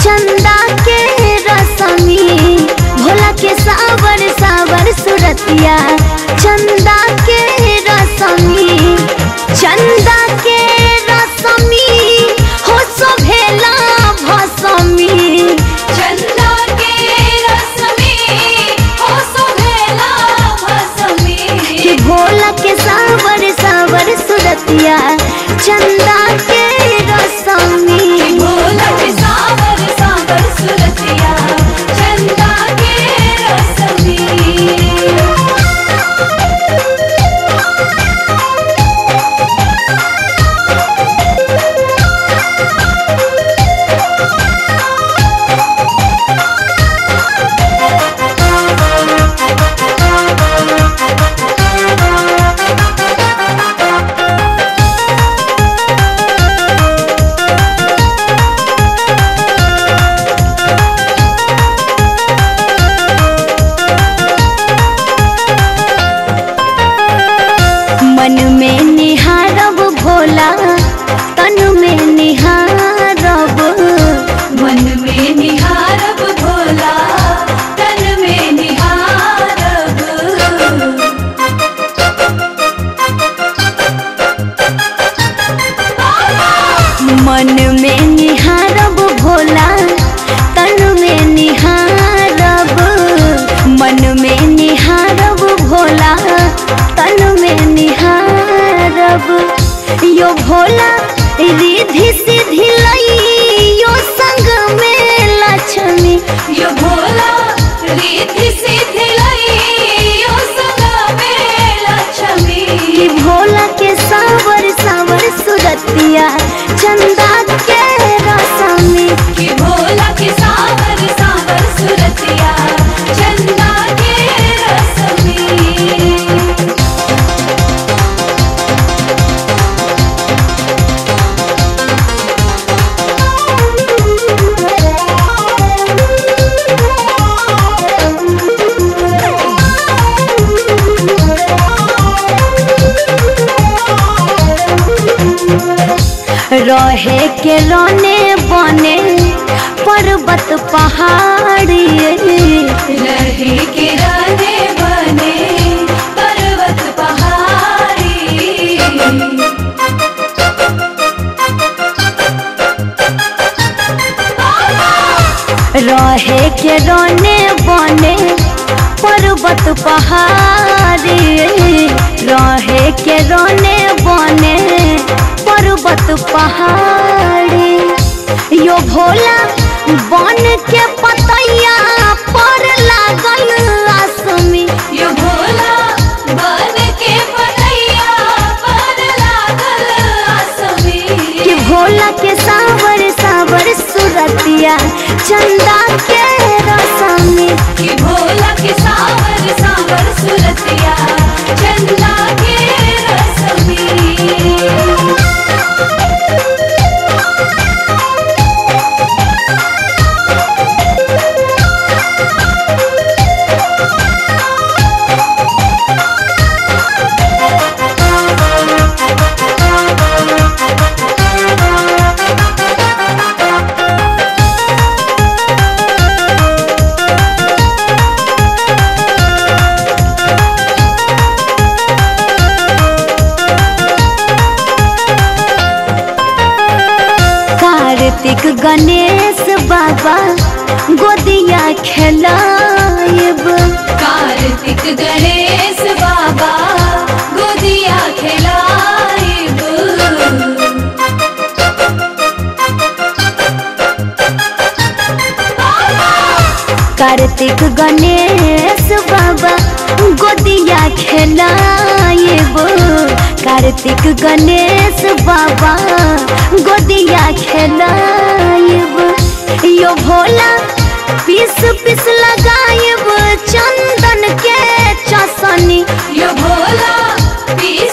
चंदा के रसमी भोला के सावर सावर सुरतिया चंदा के रसमी चंदा के रसमी हो सोभेला भसमी चंदा के रस में हो सुहेला भसमी कि भोला के सावर सावर सुरतिया चंदा के रसमी भोला के सावर सावर सुरतिया चंदा के रस में मन में निहारब भोला तन में निहारब मन में निहारब भोला तन में निहारब मन में निहारब भोला तन में निहारब मन में निहारब भोला तन में निहारब यो भोला रिधि सिधि लई यो संग में लक्ष्मी यो भोला रीति सिद्धि लई यो सदा में लक्ष्मी कि भोला के सावर सावर सुरतिया चंदा के रसमी कि भोला के सावर सावर सुरतिया चंदा के रस में रहे के रोने बने पर्वत पहाड़ी रहे के रहने बने पर्वत पहाड़ी रहे के रोने बने पर्वत पहाड़ी रहे के रोने बने पर्वत पहाड़ी यो भोला बन के पतैया पर लागल आसमी यो भोला बन के पतैया पर लागल आसमी कि भोला के सावर सावर सुरतिया चंदा के रसमी कि भोला के सावर सावर सुरतिया चंदा के रस में कार्तिक गणेश बाबा गोदिया खेलायब कार्तिक गणेश बाबा गोदिया खिलाइब कार्तिक गणेश बाबा गोदिया खेलायब कार्तिक गणेश बाबा गोदिया खेलायब यो भोला पीस पीस लगायब चंदन के चसनी यो भोला पीस